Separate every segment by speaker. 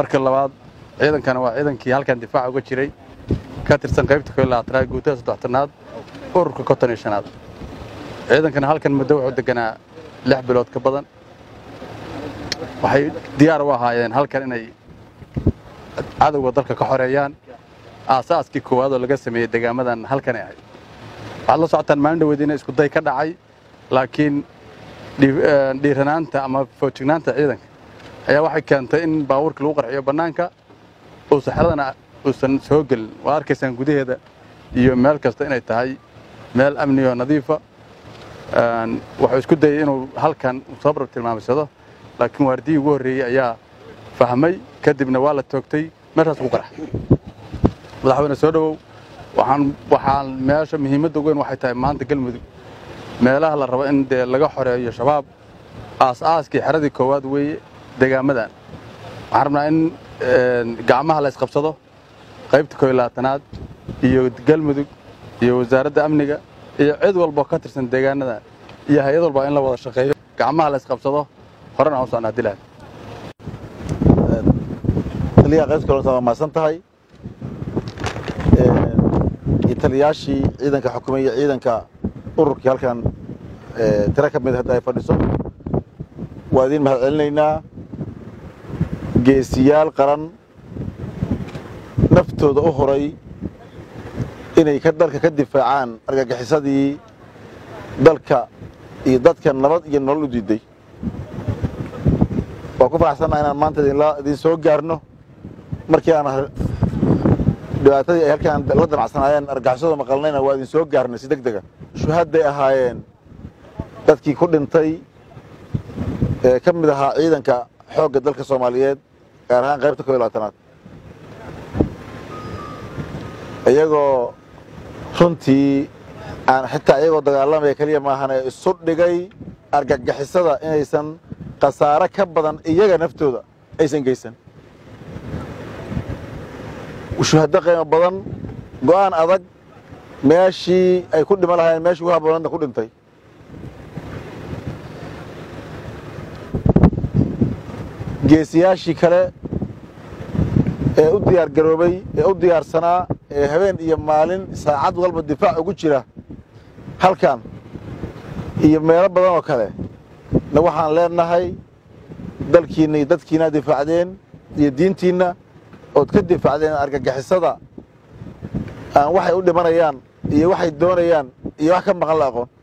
Speaker 1: marka labaad ciidankana waa ciidankii halkan difaaca uga jiray ka tirsan qaybta koo labaatanaad guutada saddextanaad ururka konton iyo shanaad ciidankana halkan muddo wuxuu deganaa lix bilood ka badan waxay diyaar u ahaayeen halkan inay cadowga dalka ka xoreeyaan aasaaskii koowaad oo laga sameeyey degaamadan halkanay ahayd waxaad la socotaan maalin dhaweed ina isku day ka dhacay laakiin dhiiranaanta ama foojignaanta ciidanka ayaa waxay keentay in baabuurka lagu qarxiyo bannaanka uusan xeradana uusan soo gelin waa arkaysaan gudaheeda iyo meel kasta inay tahay meel amni oo nadiifa wuxuu isku dayay inuu halkan sabrar tilmaamaysado laakiin waardiyii ugu horreeyey ayaa fahmay kadibna waa la toogtay meeshaas ugu qarxa madaxweyne soo dhowow waxaan waxaan meesha muhiimadda ugu weyn waxay tahay maanta galmudug meelaha la rabo in dee laga xoreeyo shabaab aas-aaskii xeradii koowaad weeye degaamadan waxaan rabnaa in gacmaha la isqabsado qaybta koo iyo labaatanaad iyo galmudug iyo wasaaradda amniga iyo cid walboo ka tirsan deegaanadan iyo hay-ad walba in la wada shaqeeyo gacmaha la isqabsado horena aan u socnaa dilaad
Speaker 2: taliyaha qaybta kalonta waa mahadsan tahay iyo taliyaashii ciidanka xukumay iyo ciidanka ururkii halkan tiro ka mid hadda ay fadhiso waa idiin mahad celinaynaa geesiyaal qaran naftooda u horay inay ka dalka ka difaacaan argagixisadii dalka iyo dadka nabad iyo nolol u diiday waa ku faraxsannaha inaan maanta idin soo gaarno markii aan dhibaatadii ay halkaan la danacsanaayeen argagixisada maqalnayna waa idin soo gaarnay si deg dega shuhadday ahaayeen dadkii ku dhintay ee ka mid ahaa ciidanka xoogga dalka soomaaliyeed gaar ahaan qaybta koo iyo labaatanaad iyagoo runtii aan xitaa iyagoo dagaalamaya keliya maahane isu dhigay argagixisada inaysan khasaare ka badan iyaga naftooda aysan geysan shuhaddo qiimo badan go'aan adag meeshii ay ku dhiman lahaayeen meeshii ugu haboonadna ku dhintay geesiyaashii kale ee u diyaar garoobay ee u diyaarsanaa ee habeen iyo maalin saacad walba difaac ugu jira halkan iyo meelo badan oo kale na waxaan leenahay dalkiinna iyo dadkiina difaacdeen iyo diintiinna ood ka difaacdeen argagixisada aan waxay u dhimanayaan iyo waxay doonayaan iyo wax ka maqan la aqoon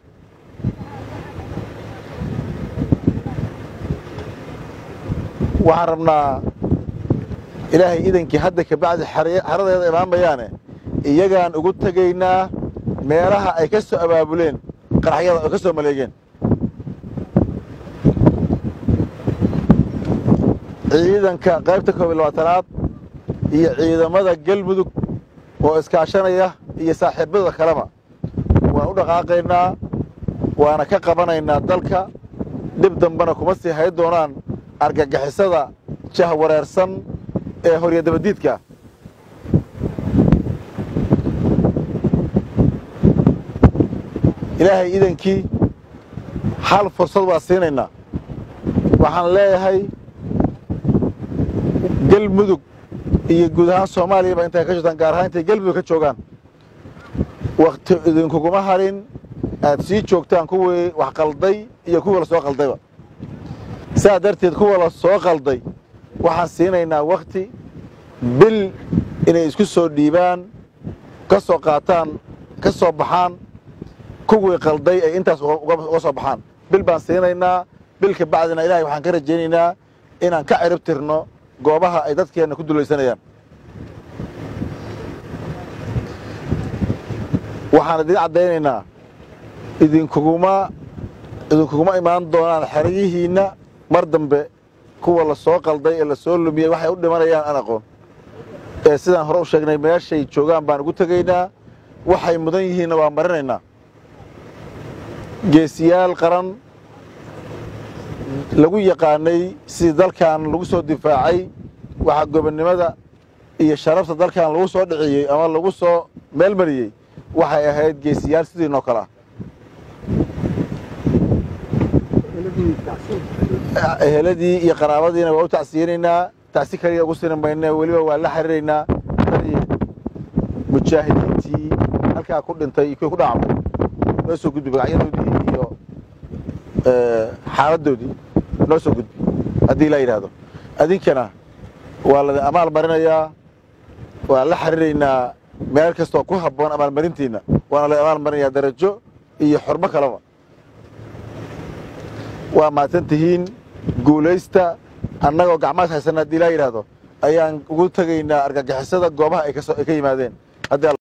Speaker 2: waxaan rabnaa ilaahay idankii hadda kabacdi xeradeeda imaamayaane iyagaan ugu tegaynaa meelaha ay ka soo abaabuleen qaraxyada oo ka soo maleegeen ciidanka qaybta koob iyo labaatanaad iyo ciidamada galmudug oo iskaashanaya iyo saaxiibada kaleba waan u dhaqaaqaynaa waana ka qabanaynaa dalka dhib dambena kuma sii hay doonaan argagixisada jah wareersan ee horya dabadiidka ilaahay idankii hal fursad waa siinaynaa waxaan leeyahay galmudug iyo guud ahaan soomaaliyaba intay ka jirtaan gaar ahaan intay galmudug ka joogaan wakti idinkuguma harin aad sii joogtaan kuwii wax qalday iyo kuwii la soo qaldayba sidaa darteed kuwa la soo qalday waxaan siinaynaa wakti bil inay isku soo dhiibaan ka soo qaataan ka soo baxaan kuwii qalday ay intaas uga soo baxaan bil baan siinaynaa bil ka bacdina ilahay waxaan ka rajaynaynaa inaan ka cirib tirno goobaha ay dadkeenna ku dulaysanayaan waxaan idiin caddaynaynaa idinkuguma idinkuguma imaan doonaan xeryihiinna mar dambe kuwa la soo qalday ee la soo lumiyey waxay u dhimanayaan aan aqoon ee sidaan hore u sheegnay meeshay joogaan baan ugu tegaynaa waxay mudan yihiinna waan marinaynaa geesiyaal qaran lagu yaqaanay sidii dalkan lagu soo difaacay waxaa gobonnimada iyo sharafta dalkan lagu soo dhiciyey ama lagu soo meelmariyey waxay ahayd geesiyaal sidiinoo kale ah eheladii iyo qaraabadiina waa u tacsiyeynaynaa tacsi kaliya ugu sini mayne weliba waa la xiriiraynaa tani mujaahidiintii halkaa ku dhintay iyo kuwii ku dhaacmay noo soo gudbi magacyadoodii iyo xaaladdoodii noo soo gudbi haddii laa yidhaahdo adinkana waa ladin amaal marinayaa waan la xiriiraynaa meel kastoo ku habboon amaalmarintiinna waana la amaal marinayaa darajo iyo xormo kaleba waa mahadsan tihiin guulaysta annagoo gacmaas haysanna haddii laa yidhaahdo ayaan ugu tegaynaa argagixisada goobaha ay ka yimaadeen